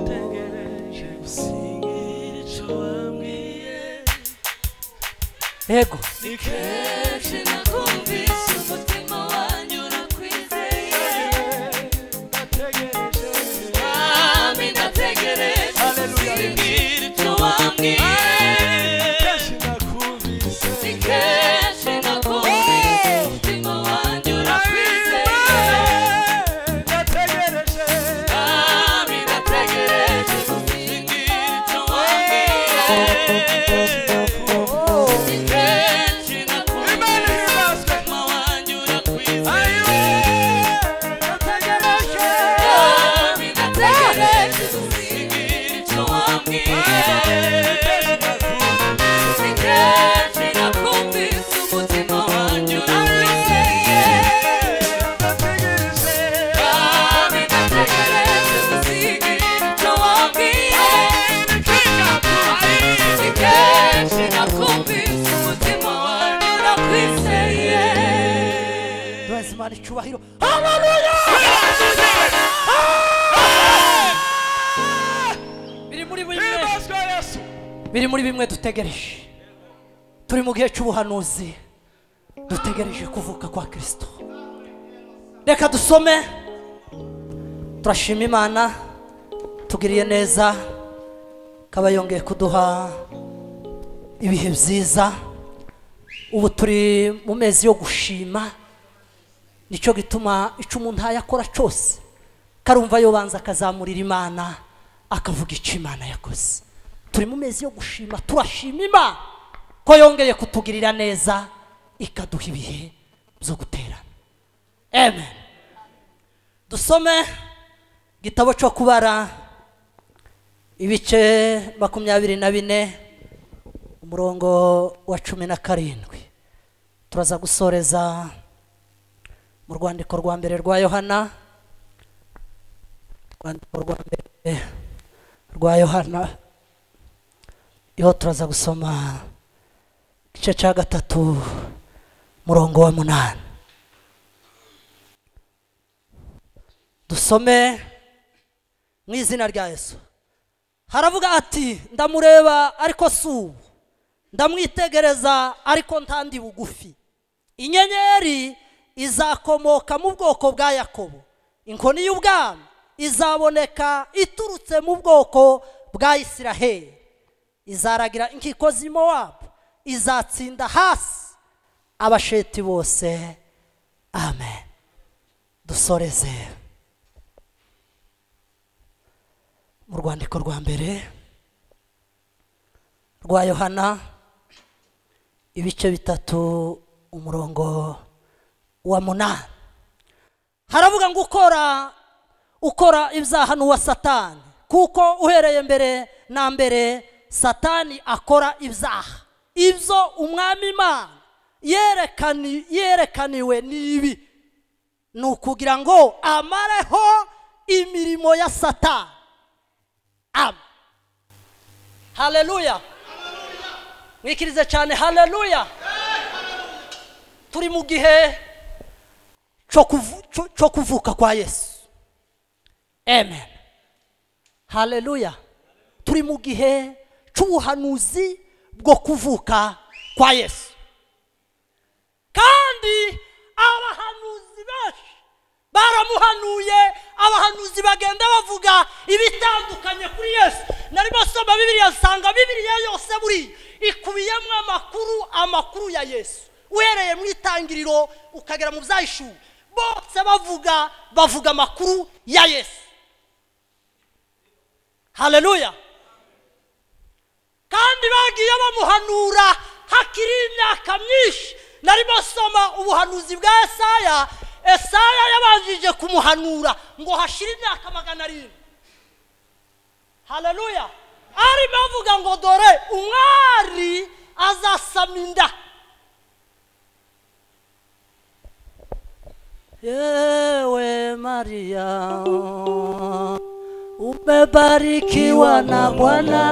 ndategereje gusinyira icyo wambwiye yego ni kenshi nakumvise umutima wanyu urakwizeye Mwami ndategereje gusinyira icyo wambwiye ni kenshi nakumvise umutima wanyu urakwizeye Mwami ndategereje gusinyira icyo wambwiye Nakumvise umutima wanjye urakwizeye duhaze imana icyubahiro biri muri bimwe biri muri bimwe dutegereje turi mu gihe cy'ubuhanuzi dutegereje kuvuka kwa kirisito reka dusome turashima imana tugiriye neza ikaba yongeye kuduha ibihe byiza ubu turi mu mezi yo gushima nicyo gituma icyo umuntu yakora cyose karumva yobanza akazamurira imana akavuga icyo imana yakoze turi mu mezi yo gushima turashima imana ko yongeye kutugirira neza ikaduha ibihe byo guterana amen dusome igitabo cyo kubara ibice makumyabiri na bine umurongo wa cumi na karindwi turaza gusoreza mu rwandiko rwa mbere rwa yohana rwandiko rwa mbere rwa yohana yo turaza gusoma igice cya gatatu murongo wa munani dusome mu izina rya yesu haravuga ati ndamureba ariko si ubu ndamwitegereza ariko ntandi bugufi inyenyeri izakomoka mu bwoko bwa yakobo inkoni y'ubwami izaboneka iturutse mu bwoko bwa isiraheli izaragira inkiko zirimo wabo izatsinda hasi abasheti bose amen dusoreze mu rwandiko rwa mbere rwa yohana ibice bitatu umurongo wa munani haravuga ngo ukora ukora ibyaha n'uwa satani kuko uhereye mbere na mbere satani akora ibyaha ibyo umwami imana yerekani yerekaniwe n'ibi ni ukugira ngo amareho imirimo ya satani ama haleluya mwikirize cyane haleluya turi mu gihe cyo kuvu- cyo- cyo kuvuka kwa yesu amen haleluya turi mu gihe cy'ubuhanuzi bwo kuvuka kwa yesu kandi abahanuzi benshi baramuhanuye abahanuzi bagenda bavuga ibitandukanye kuri yesu nari basoma bibiliya nsanga bibiliya yose buri ikubiyemo amakuru amakuru ya yesu uhereye mu itangiriro ukagera mu byayishuwe bose bavuga bavuga amakuru ya yesu haleluya kandi bagiye bamuhanura hakiri imyaka myinshi nari basoma ubuhanuzi bwa esaya esaya yabanjije kumuhanura ngo hashire imyaka magana arindwi haleluya arimo avuga ngo dore umwari azasama inda yewe mariya umebarikiwa na bwana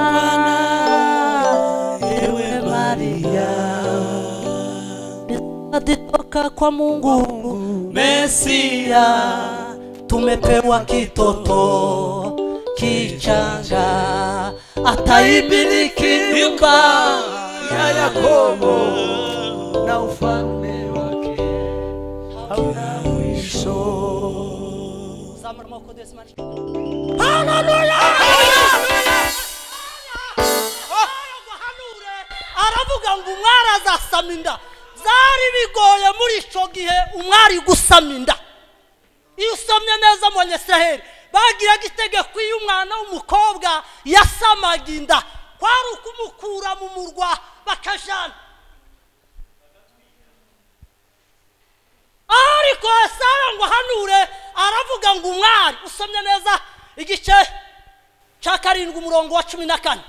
yewe maria aditoka kwa mungu mesia tumepewa kitoto kichanga ataibiliki nyumba ya Yakobo na ufalme wake hauna mwisho. Zamra moko desi mani. ahanure aravuga ngo umwari azasama inda zari bigoye muri icyo gihe umwari gusama inda iyo usomye neza abanyesiraheli bagiraga itegeko iyo umwana w'umukobwa yasamaga inda kwari ukumukura mu murwa bakajana ariko sara ngo ahanure aravuga ngo umwari usomye neza igice cya karindwi umurongo wa cumi na kane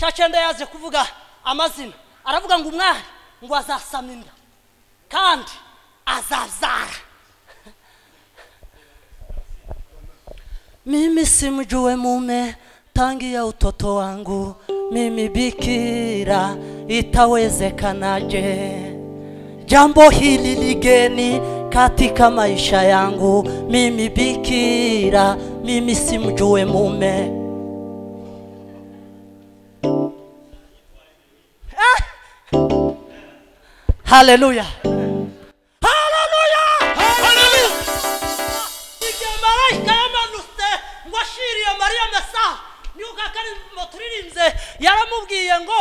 cya cyenda yaje kuvuga amazina aravuga ngo umwari ngo azasama inda kandi azazara mimi si mjue mume tangia utoto wangu mimi bikira itawezekanaje jambo hili ligeni katika maisha yangu mimi bikira mimi si mjue mume haleluya haleluya igihe marayika yamanutse ngo ashiriye mariya mesa nibuka ko ari muturirinze yaramubwiye ngo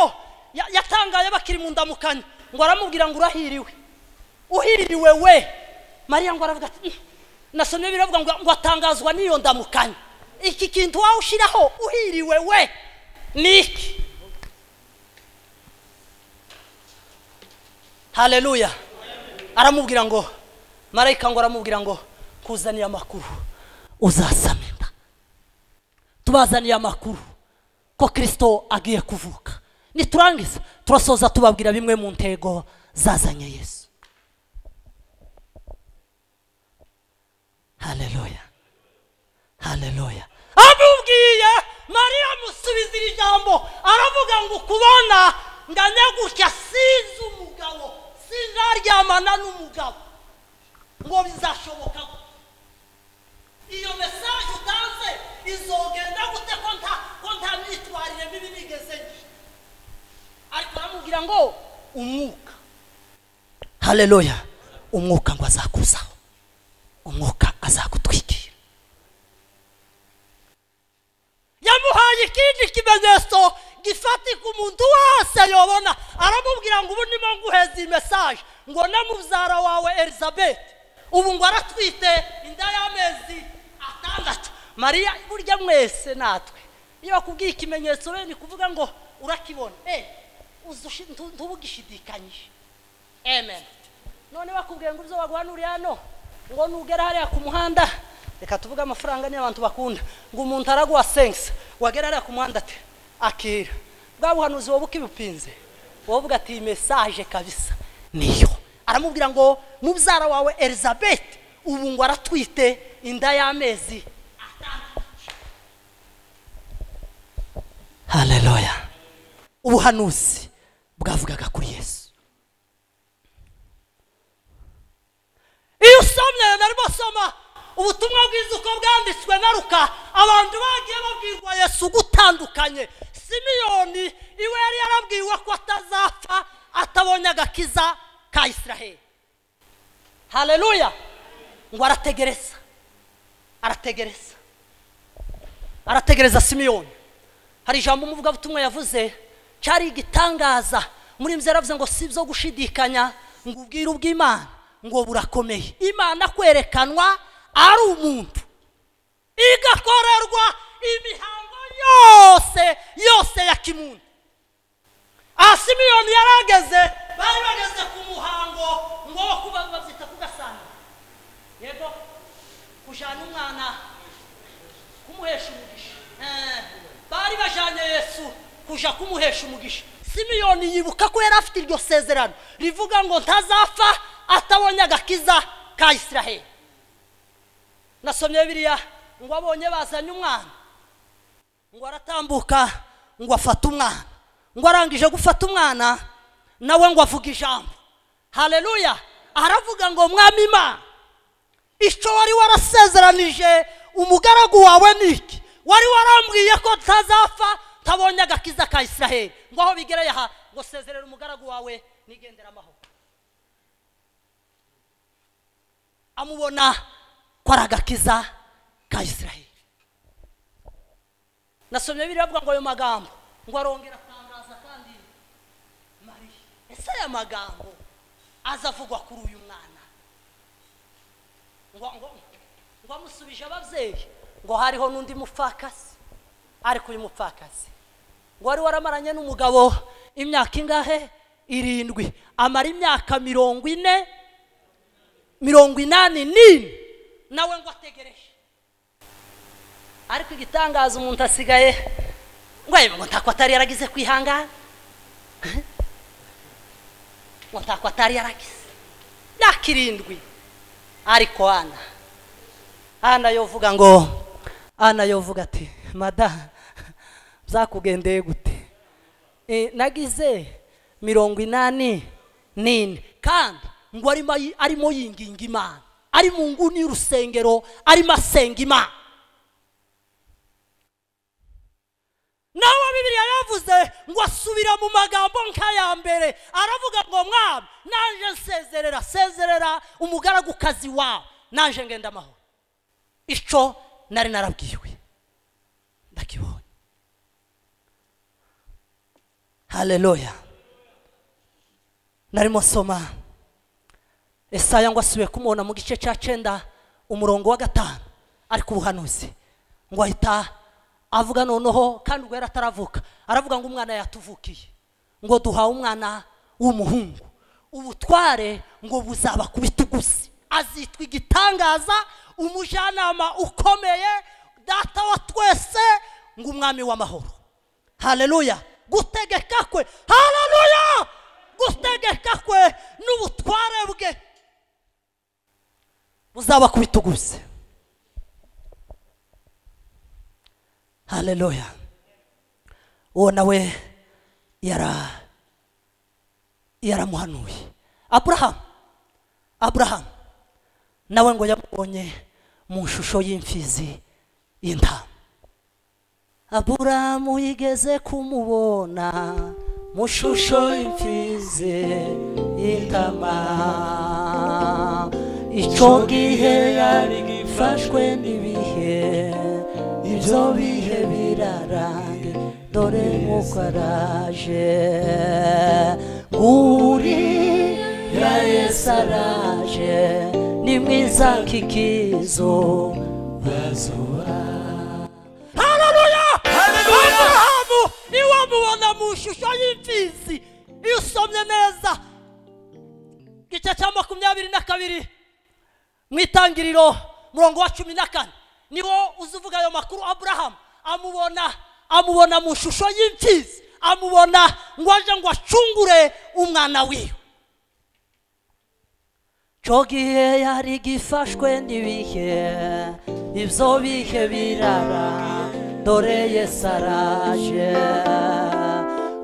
ya- yatangaye bakiri mu ndamukanya ngo aramubwira ngo urahiriwe uhiriwe we mariya ngo aravuga ati "Mm, nasomye biravuga ngo ngo atangazwa n'iyo ndamukanya iki kintu wawe ushyiraho uhiriwe we ni iki haleluya aramubwira ngo marayika ngo aramubwira ngo kuzaniye amakuru uzasama inda tubazaniye amakuru ko kirisito agiye kuvuka niturangiza turasoza tubabwira bimwe mu ntego zazanye yesu haleluya haleluya amubwiye mariya amusubiza iri jambo aravuga ngo ukubona ndanyagutya sinzi umugabo sinzaryamana n'umugabo ngo bizashoboka gute iyo mesaje utanze izogenda gute ko nta ko nta myitwarire mibi nigeze ngira ariko aramubwira ngo umwuka haleluya umwuka ngo azakuzaho umwuka azagutwikira yamuhaye ikindi kimenyetso gifatika umuntu wese yobona aramubwira ngo ubu ndimo nguheza iyi mesaje ngo na mubyara wawe elizabeth ubu ngo aratwite inda y'amezi atandatu mariya burya mwese natwe iyo bakubwiye ikimenyetso rero ni kuvuga ngo urakibona eh, uzi ushi- ntu- ntubugishidikanyije amen none bakubwiye ngo uzo baguhanuriye hano ngo nugera hariya ku muhanda reka tuvuge amafaranga niyo abantu bakunda ngo umuntu araguha sensi wagera hariya ku muhanda ati akira bwa buhanuzi wowe ukibupinze wowe uvuga ati iyi mesaje kabisa niyo aramubwira ngo mubyara wawe elizabeth ubu ngo aratwite inda y'amezi haleluya ubuhanuzi bwavugaga kuri yesu iyo usomye narimo soma ubutumwa bwiza uko bwanditswe na ruka abantu bagiye babwirwa yesu gutandukanye simiyoni iwe yari yarabwiwe ko atazapfa atabonye agakiza ka isiraheli haleluya ngo arategereza arategereza arategereza simiyoni hari ijambo umuvugabutumwa yavuze cyari igitangaza muri mzi yaravuze ngo si byo gushidikanya ngo ubwire ubw'imana ngo burakomeye imana kwerekanwa ari umuntu igakorerwa imihango yose yose ya kimuntu aha simiyoni yarageze bari bageze ku muhango ngo wo kuba babyita kugasanga yego kujyana umwana kumuhesha umugisha Eh, bari bajyanye yesu kuja kumuhesha umugisha simiyoni yibuka ko yari afite iryo sezerano rivuga ngo ntazapfa atabonye agakiza ka isiraheli nasomye biriya ngo abonye bazanye umwana ngo aratambuka ngo afate umwana ngo arangije gufata umwana nawe ngo avuga ijambo haleluya aravuga ngo mwami imana icyo wari warasezeranije umugaragu wawe ni iki wari warambwiye ko ntazapfa ntabonye agakiza ka israheli ngo aho bigereye aha ngo sezerera umugaragu wawe nigendera amahoro amubona ko ari agakiza ka israheli nasomye biriya avuga ngo ayo magambo ngo arongera atangaza kandi mariya ese aya magambo aza avugwa kuri uyu mwana ngo ngo ngo amusubije ababyeyi ngo hariho n'undi mupfakasi ariko uyu mupfakasi ngo wari waramaranye n'umugabo imyaka ingahe irindwi amara imyaka mirongo ine mirongo inani n'ine nawe ngo ategereje ariko igitangaza umuntu asigaye ngo yemwe ngo ntako atari yaragize kwihangana ngo ntako atari yaragize imyaka irindwi ariko ana ana yovuga ngo ana yovuga ati mada byakugendeye gute Eh, nagize mirongo inani n'ine kandi ngo arimo ayi- arimo yinginga imana ari mu nguni y'urusengero arimo asenga imana naho bibiliya yavuze ngo asubira mu magambo nk'aya mbere aravuga ngo mwami naje nsezerera sezerera umugaragukazi wawe naje ngenda amahoro icyo nari narabwiwe ndakibonye haleluya narimo nsoma esaya ngo asubiye kumubona mu gice cya cyenda umurongo wa gatanu ariko ubuhanuzi ngo ahita avuga noneho kandi ubwo yari ataravuka aravuga ngo umwana yatuvukiye ngo duhawe umwana w'umuhungu ubutware ngo buzaba ku bitugu bye azitwa igitangaza umujyanama ukomeye data wa twese ngo umwami w'amahoro haleluya gutegeka kwe haleluya gutegeka kwe n'ubutware bwe buzaba ku bitugu bye haleluya uwo nawe yara yaramuhanuye aburahamu aburahamu nawe ngo yamubonye mu ishusho y'imfizi y'intama aburahamu yigeze kumubona mu ishusho y'imfizi y'intama icyo gihe yari gifashwe n'ibihe ibyo bihe birarange dore nk'uko araje nguriya yesu araje ni mwiza kikizo haleluya aburahamu iwamubona mu ishusho y'imfizi iyo usomye neza igice cya makumyabiri na kabiri mu itangiriro murongo wa cumi na kane niho uza uvuga ayo makuru aburahamu amubona amubona mu ishusho y'imfizi amubona ngo aje ngo acungure umwana wiwe cyo gihe yari gifashwe n'ibihe ibyo bihe birara dore yesu araje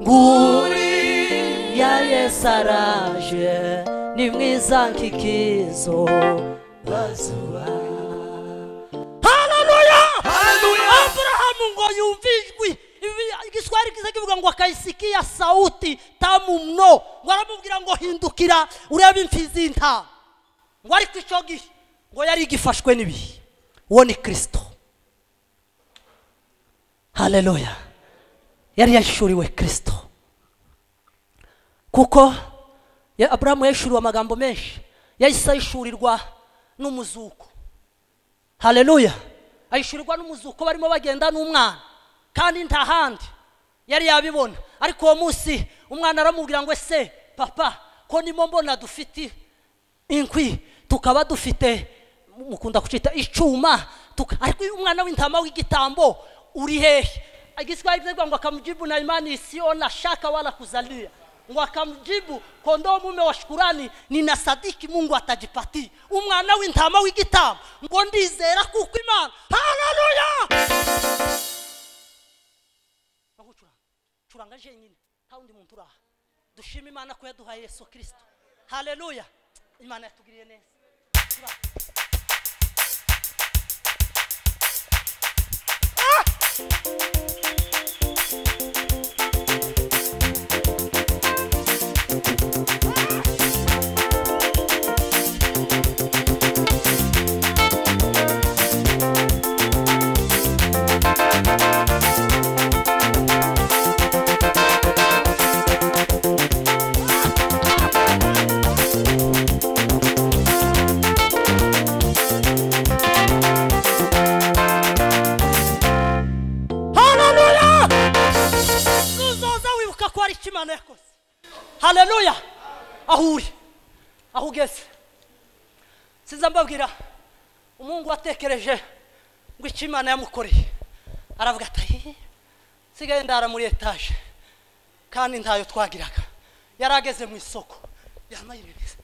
nguriya yesu araje ni mwiza nk'ikizo bazuba haleluya aburahamu ngo yumve ijwi Ibi- igiswahili kiza kivuga ngo akayisikia sauti tamu mno ngo aramubwira ngo hindukira urebe imfizi y'intama ngo ariko icyo gihe ngo yari igifashwe n'ibihe uwo ni kirisito haleluya yari yahishuriwe kirisito kuko ya- aburahamu yahishuriwe amagambo menshi yahise ahishurirwa n'umuzuko haleluya ahishurirwa n'umuzuko barimo bagenda n'umwana kandi nta handi yari yabibona ariko uwo munsi umwana aramubwira ngo ese papa ko nimo mbona dufite inkwi tukaba dufite mukunda kucita icuma tuka- ariko uyu umwana w'intama w'igitambo uri hehe igiswahili kivuga ngo akamjibu na imani isiyo na shaka wala kuzalia ngo akamjibu kondoo mume wa shukurani nina sadiki mungu atajipatii umwana w'intama w'igitambo ngo ndizera kuko imana haleluya Aho ucuranga curanga jenyine nta wundi muntu uri aha dushima imana ko yaduhaye yesu kirisito haleluya imana yatugiriye neza Curanga. Ah! haleluya nuzoza wibuka ko hari icyo imana yakoze haleluya aho uri aho ugeze sinza mbabwira umuhungu watekereje ngo icyo imana yamukoreye aravuga ati "Ayi, nsigaye ndara muri etaje kandi ntayo twagiraga yari ageze mu isoko yamayiririza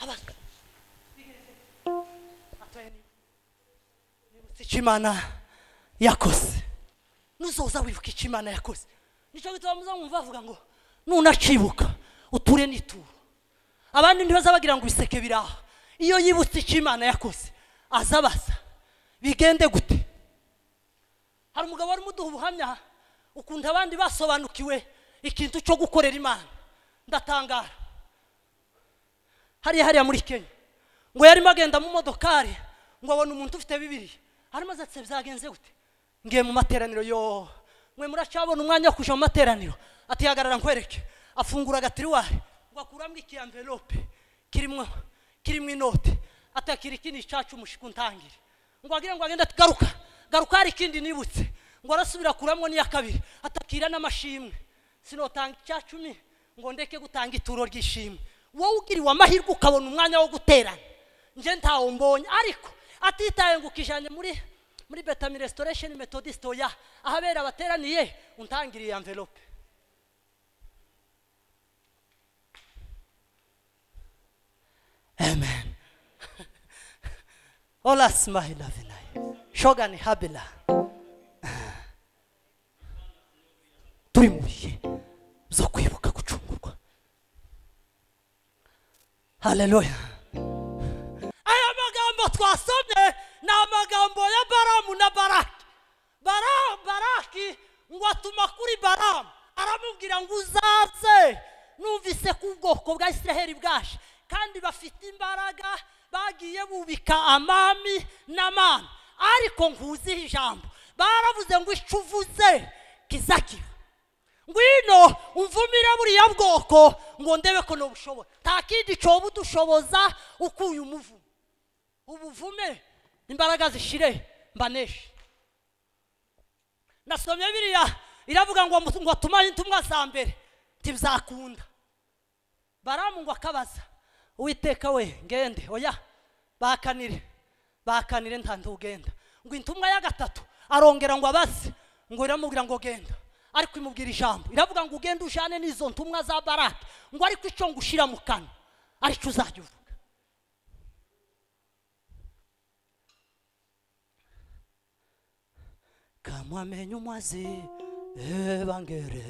abaza atoye ni nibutse icyo imana yakoze nuzoza wibuka icyo imana yakoze nicyo gituma muzamwumva bavuga ngo nunacibuka uture n'ituro abandi ntibaza bagira ngo ibiseke biri aha iyo yibutse icyo imana yakoze aza abaza bigende gute hari umugabo warimo uduha ubuhamya ukuntu abandi basobanukiwe ikintu cyo gukorera imana ndatangara hariya hariya muri kenya ngo yarimo agenda mu modokari ngo abona umuntu ufite bibiri harimo azatse byagenze gute ngiye mu materaniro yo mwe muracyabona umwanya wo kujya mu materaniro atihagarara nkwereke afungura agatiruwari ngo akuramo iki amvelope kirimo kirimo inote atakira ikindi cyacu umushiku ntangire ngo agire ngo agende ati garuka garuka hari ikindi nibutse ngo arasubira akuramo n'iya kabiri atakira n'amashimwe sinotanga icya cumi ngo ndeke gutanga ituro ry'ishimwe wowe ugiriwe amahirwe ukabona umwanya wo guterana nje ntawo mbonye ariko atitaye ngo ukijanye muri muri betami restoration methodist oya ahabera bateraniye untangiriye envelope amen ola smile avinaye shoga ni habila turi mu bihe byo kwibuka gucungurwa haleluya aya magambo twasomye ni amagambo ya baramu na baraki Bara- baraki ngo atuma kuri baramu aramubwira ngo uzaze numvise ko ubwoko bwa isiraheli bwaje kandi bafite imbaraga bagiye bubika amami n'amami ariko nkuziho ijambo baravuze ngo icyo uvuze kizakiba ngwino umvumire buriya bwoko ngo ndebe ko nubushoboye nta kindi cyoba udushoboza ukuye umuvumo ubuvume imbaraga zishire mbaneshe nasomye biriya iravuga ngo mu- ngo tumanye intumwa za mbere ntibizakunda baramu ngo akabaza uwiteka we ngende oya bakanire bakanire ntantu ugenda ngo intumwa ya gatatu arongera ngo abaze ngo iramubwira ngo genda ariko imubwira ijambo iravuga ngo ugende ujane n'izo ntumwa za baraki ngo ariko icyo ngushira mu kanwa aricyo uzajya uvuga kamwamenye umwazi ebangere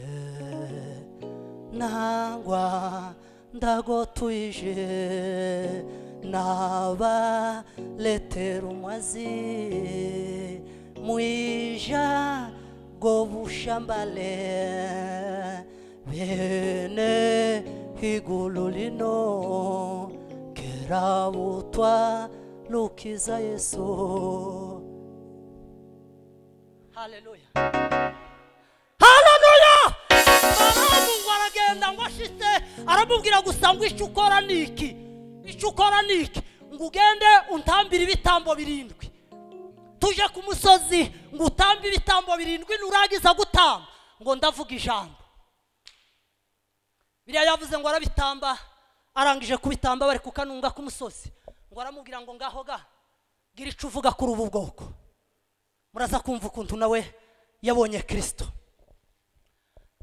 nangwa ndagotuje nabaletera umwazi mwija gobushambale bene higulu lino kerabutwa lukiza yesu haleluya haleluya baramu ngo aragenda ngo ashitse aramubwira gusa ngo icyo ukora ni iki icyo ukora ni iki ngo ugende untambire ibitambo birindwi tuje ku musozi ngo utambe ibitambo birindwi nurangiza gutamba ngo ndavuga ijambo biriya yavuze ngo arabitamba arangije kubitamba bari kukanunga ku musozi ngo aramubwira ngo ngaho ga gira icyo uvuga kuri ubu bwoko muraza kumva ukuntu nawe yabonye kirisito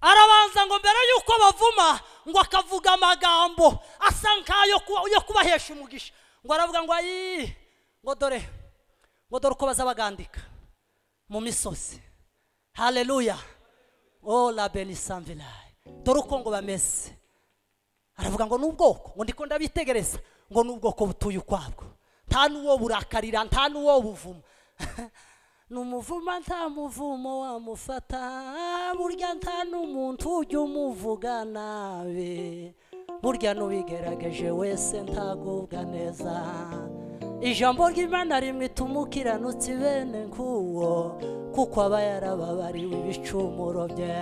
arabanza ngo mbere y'uko bavuma ngo akavuga amagambo asa nk'ayo kuba- yo kubahesha umugisha ngo aravuga ngo ayi ngo dore ngo dore uko baza bagandika mu misozi haleluya o la benisamvilayi dore uko ngo bameze aravuga ngo n'ubwoko ngo ndiko ndabitegereza ngo n'ubwoko butuye ukwabwo nta n'uwo burakarira nta n'uwo buvuma ni umuvuma nta muvumo wamufata burya nta n'umuntu ujya umuvuga nabi burya n'ubigerageje wese ntagubwa neza ijambo ry'imana rimwe tumukiranutse bene nk'uwo kuko aba yarababariwe ibicumuro bye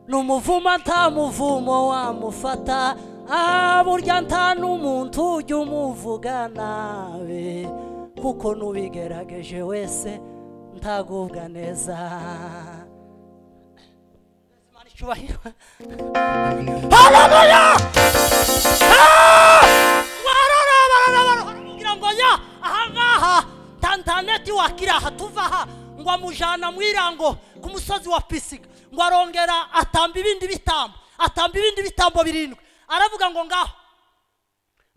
numuvuma nta muvumo wamufata ah burya nta n'umuntu ujya umuvuga nabi kuko n'ubigerageje wese ntagubwa neza Imana icyubahiro haleluya Ah! warora barora barora kugira ngo ya ahangaha tantaneti wakira aha tuva aha ngo amujana mu irango ku musozi wa pisiga ngo arongera atamba ibindi bitambo atamba ibindi bitambo birindwi aravuga ngo ngaho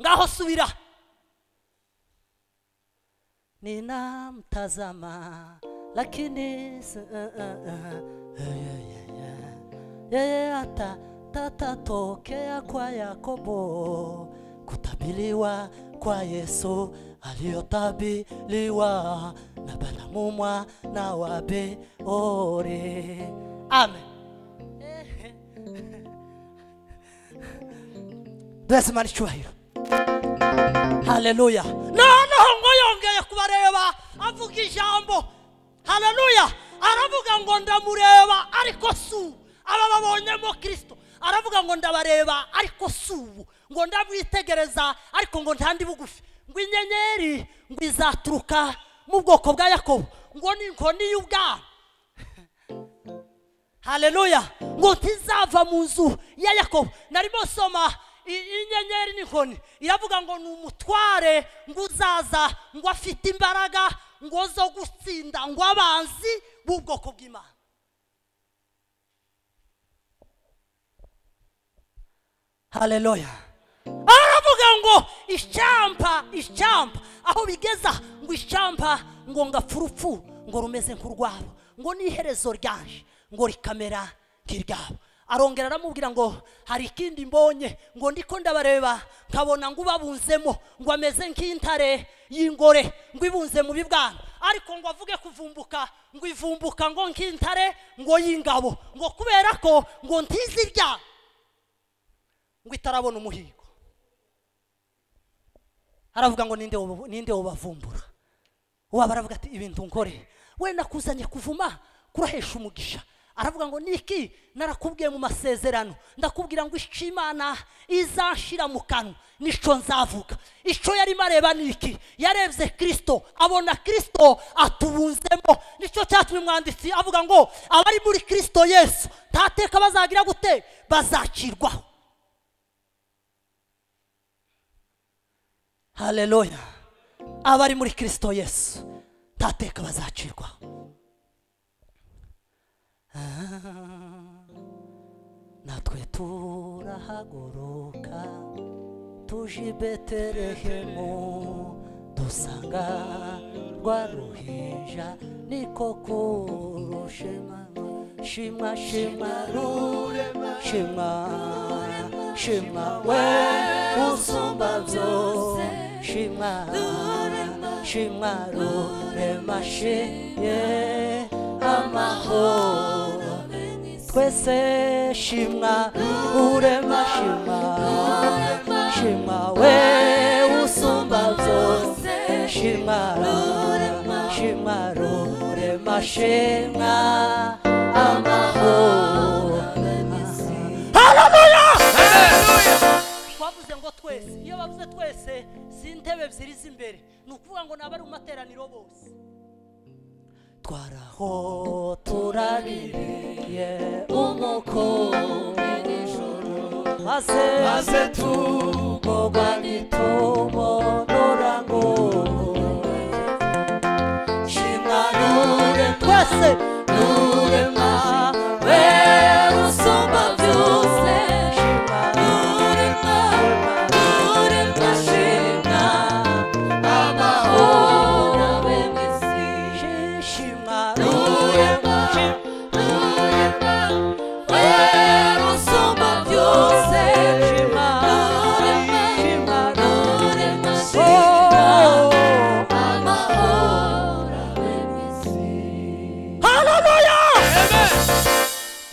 ngaho subira ninamtazama lakini s- uh, uh, uh, yeye hata tatatokea kwa Yakobo, kutabiriwa kwa Yesu aliyotabiriwa na Balamu mwana wa Beori. Amen. Duheze Imana icyubahiro. haleluya noneho ngo yongeye kubareba avuga ijambo haleluya aravuga ngo ndamureba ariko si ubu aba babonyemo kirisito aravuga ngo ndabareba ariko si ubu ngo ndamwitegereza ariko ngo ntandi bugufi ngo inyenyeri ngo izaturuka mu bwoko bwa yakobo ngo ni inkoni y'ubwami haleluya ngo ntizava mu nzu ya yakobo narimo nsoma i- inyenyeri n'inkoni iravuga ngo ni umutware ngo uzaza ngo afite imbaraga ngo zo gutsinda ngo abanzi b'ubwoko bw'imana haleluya aravuga ngo icyampa icyampa aho bigeza ngo icyampa ngo ngapfa urupfu ngo rumeze nk'urwabo ngo n'iherezo ryaje ngo rikamera nk'iryabo arongera aramubwira ngo hari ikindi mbonye ngo ndiko ndabareba nkabona ngo ubabunzemo ngo ameze nk'intare y'ingore ngo ibunze mu bibwana ariko ngo avuge kuvumbuka ngo ivumbuka ngo nk'intare ngo y'ingabo ngo kubera ko ngo ntizi iryabo ngo itarabona umuhigo aravuga ngo ninde wubu- ninde wubavumbura uwaba aravuga ati ibintu nkore we nakuzanye kuvuma kurahesha umugisha aravuga ngo niki narakubwiye mu masezerano ndakubwira ngo icyo imana izashira mu kanwa nicyo nzavuga icyo yarimo areba ni iki yarebye kirisito abona kirisito atubunzemo nicyo cyatumye umwanditsi avuga ngo abari muri kirisito yesu ntateka bazagira gute bazakirwaho haleluya abari muri kirisito yesu ntateka bazacirwaho Ah, natwe turahaguruka tuje i betelehemu dusanga rwa ruhinja niko kurushema shimwa shimwa rurema shimwa shimwa we usumba byose shimwa shimwa rurema shimye amahoro twese shimwa urema shimwa shimwa we usumba byose shimwa shimwa rurema shimwa amahoro twavuze ngo twese iyo bavuze twese si intebe ebyiri z'imbere ni ukuvuga ngo ni abari mu materaniro bose twaraho turaririye umukumbi n'ijoro maze maze tugogwa n'itumo nurango shimwa nure twese nurema we usumba byose shimwa nurema nurema shimwa amahoro shimwa nurema nurema we usumba byose shimwa nurema shimwa nurema shimwa amahoro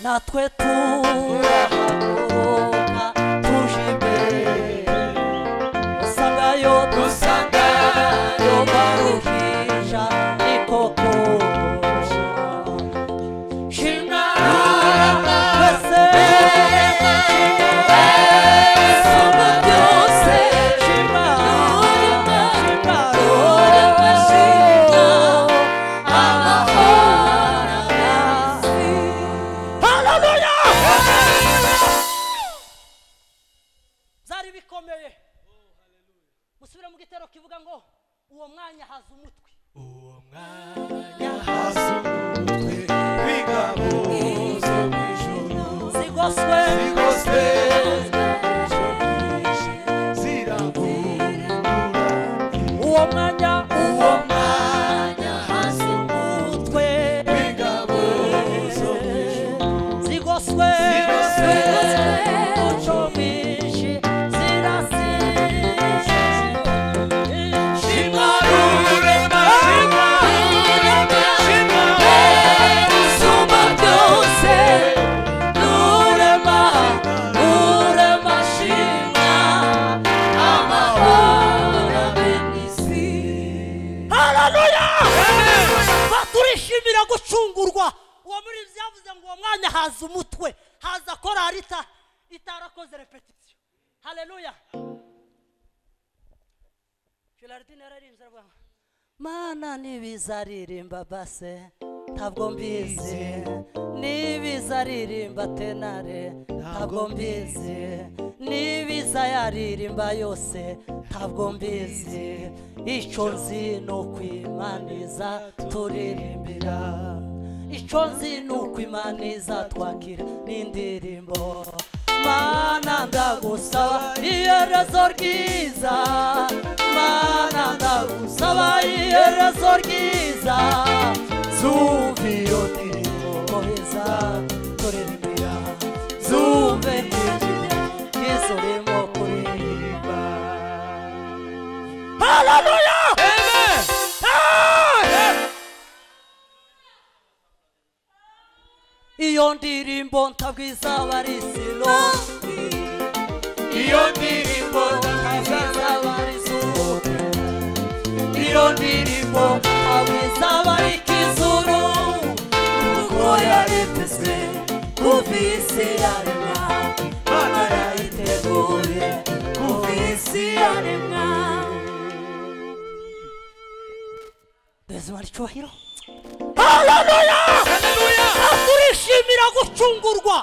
natwe turahaguruka tuje imbere usangayo dusangayo baruhija ni koko shimwa wese soma byose shimwa shimwa byari bikomeye musubire mu gitero kivuga ngo uwo mwanya haza umutwe zigoswe uwo mwanya uwo mwanya haza umutwe zigoswe umuco mwinshi zirasije haleluya baturishimira gucungurwa uwo muri byavuze ngo uwo mwanya haza umutwe haza korari ita itarakoze repetisiyo haleluya gerardine yararimbye aravuga ngo, mana n'ibizaririmba base ntabwo mbizi n'ibizaririmba tenare ntabwo mbizi n'ibizayaririmba yose ntabwo mbizi icyo nzi ni ukwimaniza turirimbira icyo nzi ni ukwimaniza twakira n'indirimbo mana ndagusaba iherezo ryiza mana ndagusaba iherezo ryiza zumva iyo ndirimbo heza turirimbira zumve n'ijwi ryiza urimo kuririmba haleluya iyo ndirimbo ntabwo izaba ari silo Iyo ndirimbo ntabwo nziza izaba ari zuba iyo ndirimbo abizaba ikizuru kuko yaritezwe kuva isi yaremwa mana yayiteguye kuva isi yaremwa bezima ricyubahiro haleluya turishimira gucungurwa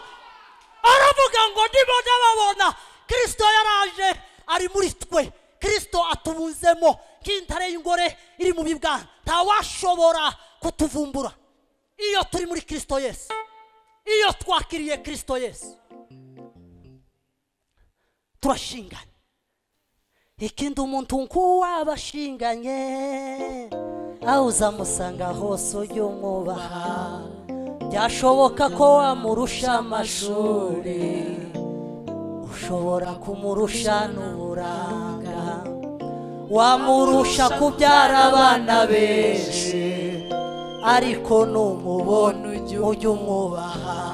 aravuga ngo nibajya babona kirisito yaraje ari muri twe kirisito atubuzemo nk'intare y'ingore iri mu bibwana ntawashobora kutuvumbura iyo turi muri kirisito yesu iyo twakiriye kirisito yesu turashinganye ikindi umuntu nk'uwaba ashinganye aho uzamusanga hose ujye umwubaha byashoboka ko wamurusha amashuri ushobora kumurusha n'uburanga wamurusha kubyara abana benshi ariko numubona ujye umwubaha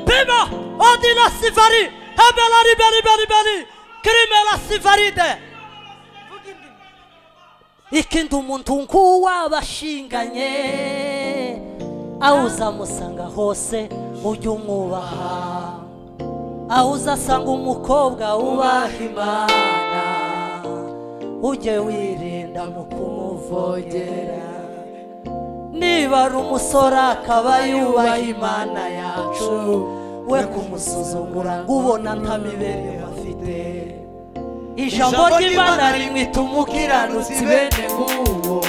pima odina sivari hebela riberiberi kirimela sivaride ikindi umuntu nk'uwaba ashinganye aho uzamusanga hose ujye umwubaha aho uzasanga umukobwa wubaha imana ujye wirinda mu kumuvogera niba ari umusore akaba yubaha imana yacu we kumusuzugura ngo ubona ntamibereho afite ijambo ry'imana rimwita umukiranutsi bene nk'uwo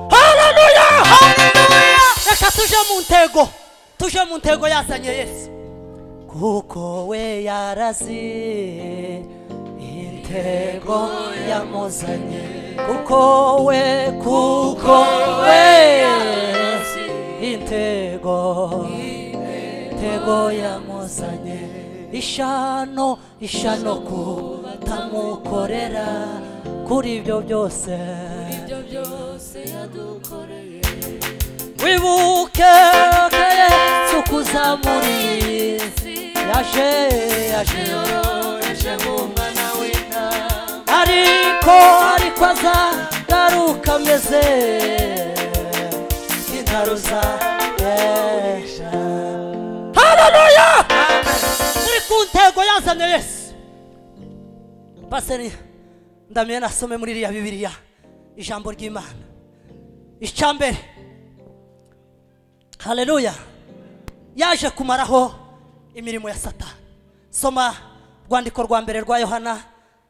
haleluya reka tuje mu ntego tuje mu ntego yazanye yesu kuko we yarazi intego yamuzanye kuko we kuko we intego intego yamuzanye ishano ishano kutamukorera kuri ibyo byose ibyo byose yadukoreye wibuke ko yesu kuzamuriye yaje yaje yoroheje nk'umwana w'intama ariko ariko azagaruka ameze intaruza ejo hararuya turi ku ntego yazanye yesu pasiteri ndamiye nasome muri iriya bibiriya ijambo ry'imana icya mbere hareruya yaje kumaraho imirimo ya satani soma rwandiko rwa mbere rwa yohana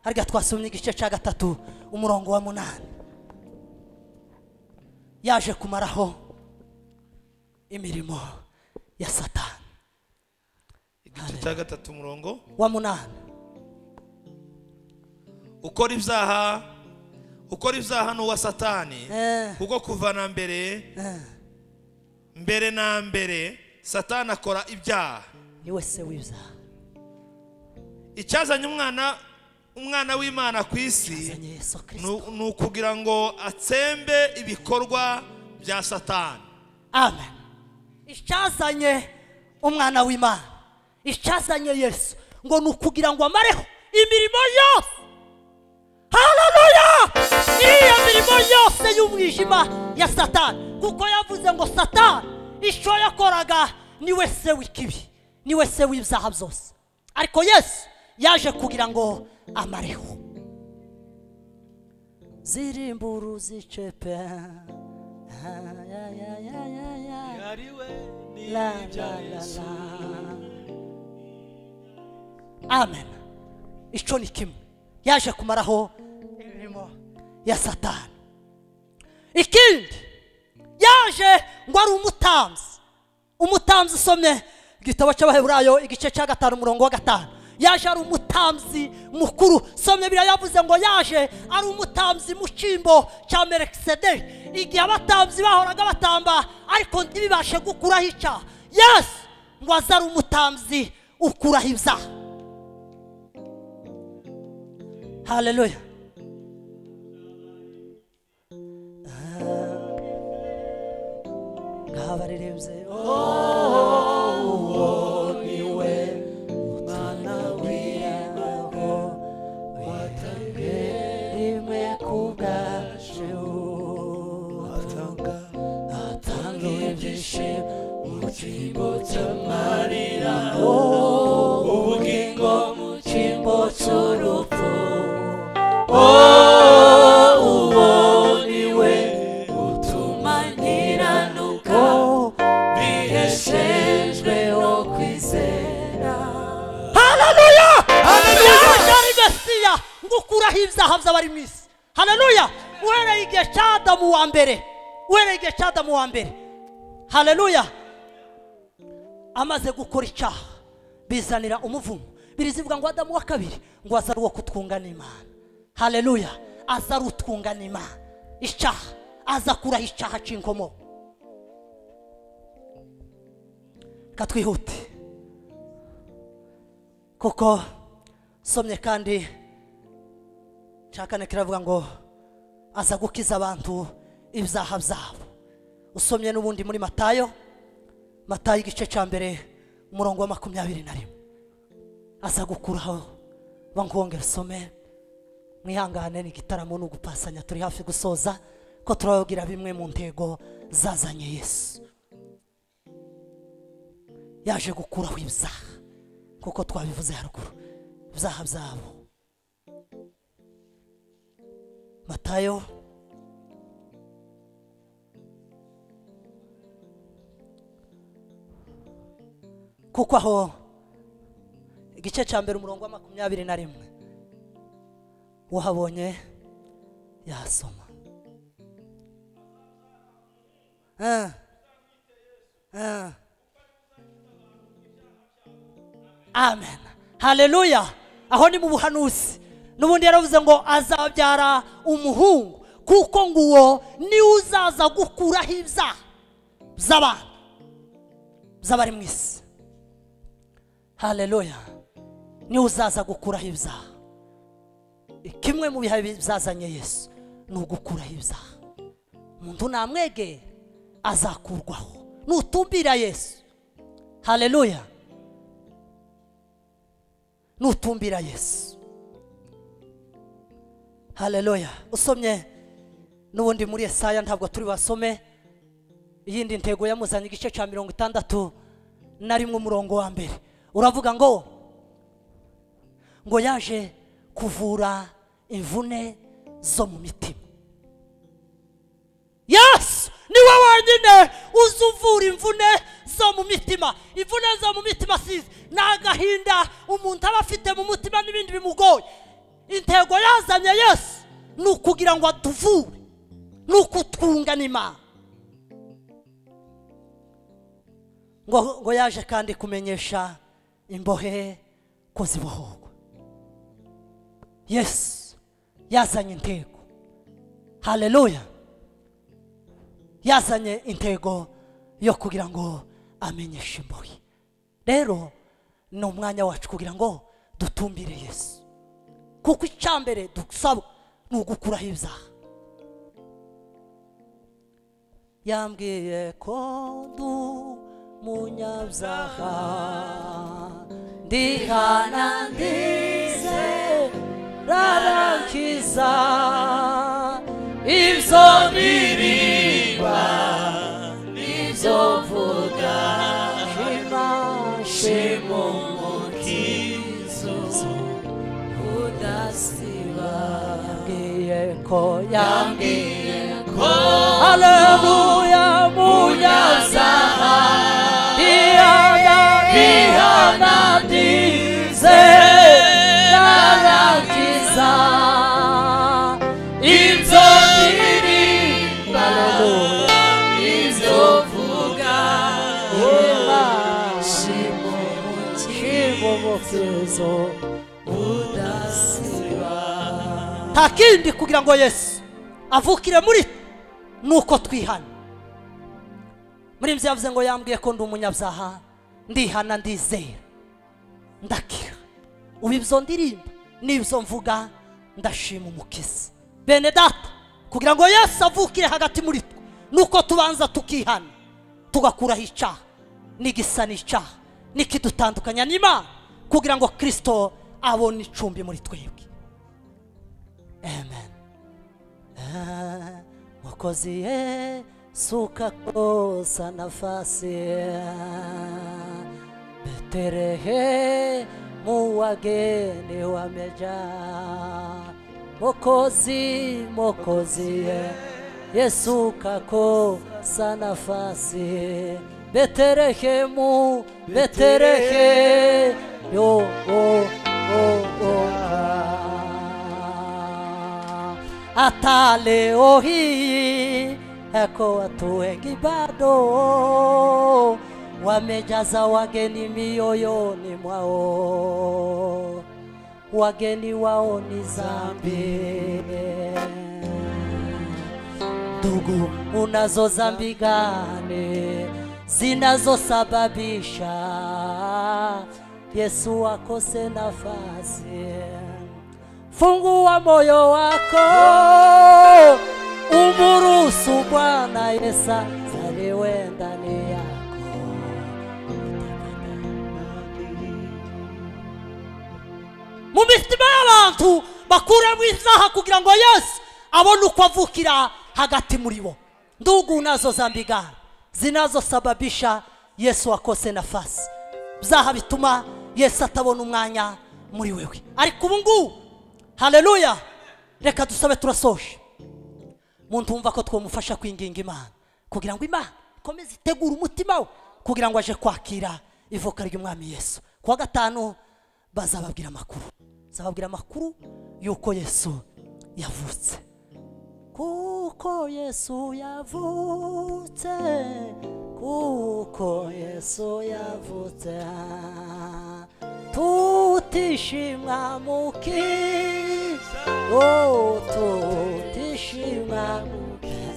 hariya twasomye igice cya gatatu umurongo wa munani yaje kumaraho imirimo ya satani igice cya gatatu umurongo wa munani ukora ibyaha ukora ibyaha ni uwa satani Eh. kuko kuva na mbere mbere na mbere satani akora ibyaha niwe se w'ibyaha icyazanye umwana umwana w'imana ku isi azanye yesu kirisito ni- ni ukugira ngo atsembe ibikorwa bya satani amen icyazanye umwana w'imana icyazanye yesu ngo ni ukugira ngo amareho imirimo yose hararuya iriya mirimo yose y'umwijima ya satani kuko yavuze ngo satani icyo yakoraga niwe se w'ikibi niwe se w'ibyaha byose ariko yesu yaje kugira ngo amareho zirimburu zicepe La, la, la, la. amen icyo ni kimwe yaje kumaraho imirimo ya satani ikindi yaje ngo ari umutambyi umutambyi usomye igitabo cy'abaheburayo igice cya gatanu umurongo wa gatanu yaje ari umutambyi mukuru somye biriya yavuze ngo yaje ari umutambyi mu cyimbo cya merekisederi igihe abatambyi bahoraga batamba ariko ntibibashe gukuraho icyaha yesu ngo aze ari umutambyi ukuraho ibyaha haleluya ngabaririmbye rimwe kubwacu atanga ibyishimo mu cyimbo cy'amarira ubugingo mu cyimbo cy'urupfu utuma nkiranuka biheshejweho kwizera haleluya yaje ari mesiya ngo ukuraho ibyaha by'abari mu isi haleluya uhereye igihe cya adamu wa mbere uhereye igihe cya adamu wa mbere haleluya amaze gukora icyaha bizanira umuvumo birizivuga ngo adamu wa kabiri ngo aza ari uwo kutwunga n'imana haleluya aza ari utwunga n'imana icyaha aza akuraho icyaha cy'inkomo reka twihute kuko somye kandi cya kane kiravuga ngo aza gukiza abantu ibyaha byabo usomye n'ubundi muri matayo matayo igice cya mbere umurongo wa makumyabiri na rimwe aza gukuraho bangongera usome mwihangane ni igitaramo ni ugupasanya turi hafi gusoza ko turababwira bimwe mu ntego zazanye yesu yaje gukuraho ibyaha kuko twabivuze haruguru ibyaha byabo matayo kuko aho igice cya mbere umurongo wa makumyabiri na rimwe uhabonye yasoma Ah. Ah. amen haleluya aho ni mu buhanuzi n'ubundi yaravuze ngo azabyara umuhungu kuko ngo uwo niwe uzaza gukuraho ibyaha by'abantu by'abari mu isi hareruya niwe uzaza gukuraho ibyaha kimwe mu bihaye byazanye yesu ni ugukuraho ibyaha umuntu namwegera azakurwaho nutumbira yesu hareruya nutumbira yesu hareruya usomye n'ubundi muri Yesaya ntabwo turi basome iyindi ntego yamuzanye igice cya mirongo itandatu na rimwe umurongo wa mbere uravuga ngo ngo yaje kuvura imvune zo mu mitima yesu niwe wenyine uzi uvura imvune zo mu mitima imvune zo mu mitima si ni agahinda umuntu aba afite mu mutima n'ibindi bimugoye intego yazanye yesu ni ukugira ngo atuvure ni ukutwunga n'imana ngo ngo yaje kandi kumenyesha imbohe ko zibohorwa yesu yazanye intego hareruya yazanye intego yo kugira ngo amenyeshe imbohe rero ni umwanya wacu kugira ngo dutumbire yesu kuko icyambere dusabwa ni ugukuraho ibyaha yambwiye ko du munyabyaha ndihana ndize rarakiza ibyo biriba ibyo mvuga shimashe shimo umutizo udasiba yambwiye ko yambwiye yambwiye ko haleluya munyazaha munyazaha ndihana ndihana ndize rarakiza ibyo ndirimba haleluya ibyo mvuga shimo umutizo udasiba nta kindi kugira ngo yesu avukire muri twe nuko twihana muri ibyo yavuze ngo yambwiye ko ndi umunyabyaha ndihana ndizera ndakira ubu ibyo ndirimba n'ibyo mvuga ndashima umukiza bene data kugira ngo yesu avukire hagati muri twe nuko tubanza tukihana tugakuraho icyaha n'igisa n'icyaha n'ikidutandukanya n'imana kugira ngo kirisito abone icumbi muri twebwe amen Ah, mwokozi yesu ukakosa nafasi ah, betelehemu wageni wameja mokozi mokozi ye yesu ukakosa nafasi betelehemu betelehemu oh, oh, oh, ah. hata leo hii hako watu wengi bado wamejaza wageni mioyoni mwao, wageni wao ni dhambi. Ndugu, unazo dhambi gani zinazosababisha Yesu akose nafasi? fungua moyo wako umuruhusu bwana yesu azaliwe ndani yako mu mitima y'abantu bakuremo isaha kugira ngo yesu abone uko avukira hagati muri bo ndugu nazo zambigana zinazosababisha yesu akose nafasi byaha bituma yesu atabona umwanya muri wewe ariko ubu ngubu hareruya reka dusabe turasoje muntu wumva ko twamufasha kwinginga imana kugira ngo imana ikomeze itegure umutima we kugira ngo aje kwakira ivuka ry'umwami yesu ku wa gatanu bazababwira amakuru bazababwira amakuru y'uko yesu yavutse kuko yesu yavutse kuko yesu yavutse ah, tute tutishima muki oh tutishima muki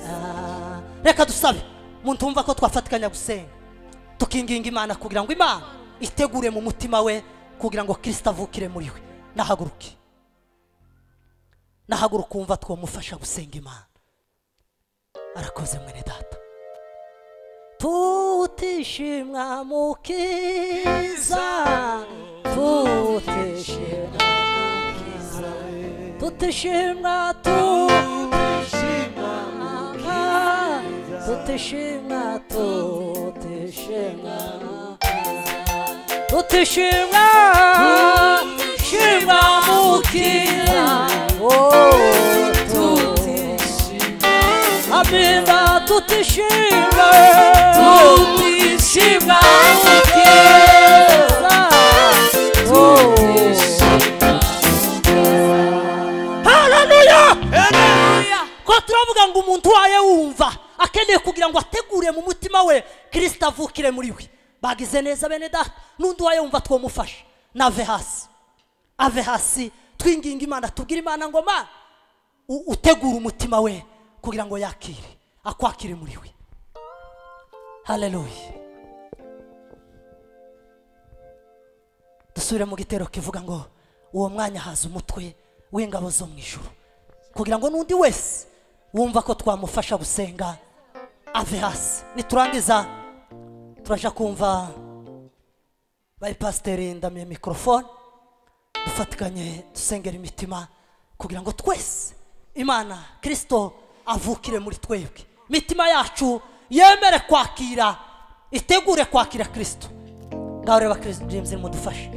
Ah, reka dusabe muntu wumva ko twafatikanya gusenga tukinginga imana kugira ngo imana itegure mu mutima we kugira ngo kirisita avukire muri we nahaguruke nahaguruka wumva twamufasha gusenga imana arakoze mwene data tutishimwa mukiza tutishimwa mukiza tutishimwa tutishimwa mukiza tutishimwa tutishimwa tutishimwa tutishimwa mukiza oh Abimba tutishimwe tutishimwa mukiza Haleluya Ko turavuga ngo umuntu waye wumva akeneye kugira ngo ategure mu mutima we Kristo avukire muri we bagize neza bene data n'undi waye wumva twomufasha nave hasi ave hasi twinginga imana tubwire imana ngo mana u- utegure umutima we kugira ngo yakire akwakire muri we haleluya dusubire mu gitero kivuga ngo uwo mwanya haza umutwe w'ingabo zo mu ijuru kugira ngo n'undi wese wumva ko twamufasha gusenga ave hasi niturangiza turaja kumva bayipasiteri ndamiye mikorofone dufatikanye dusengera imitima kugira ngo twese imana kirisito avukire muri twebwe imitima yacu yemere kwakira itegure kwakira kirisito ngaho reba kirisito james mudufashe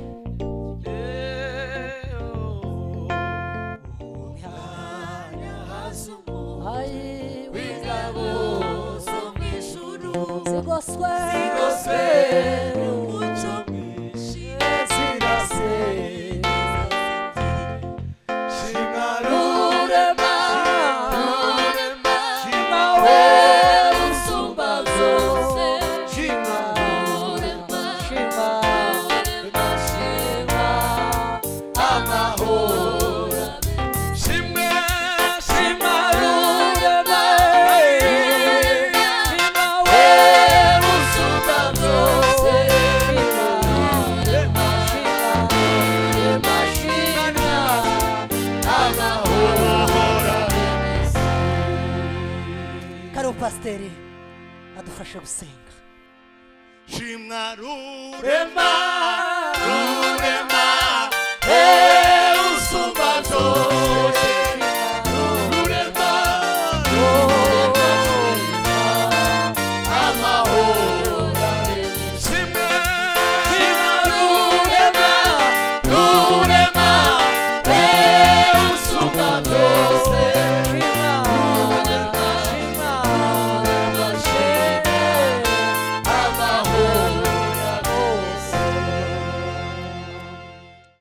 karibu pasiteri adufashe gusenga shimwa rurema rurema Hey!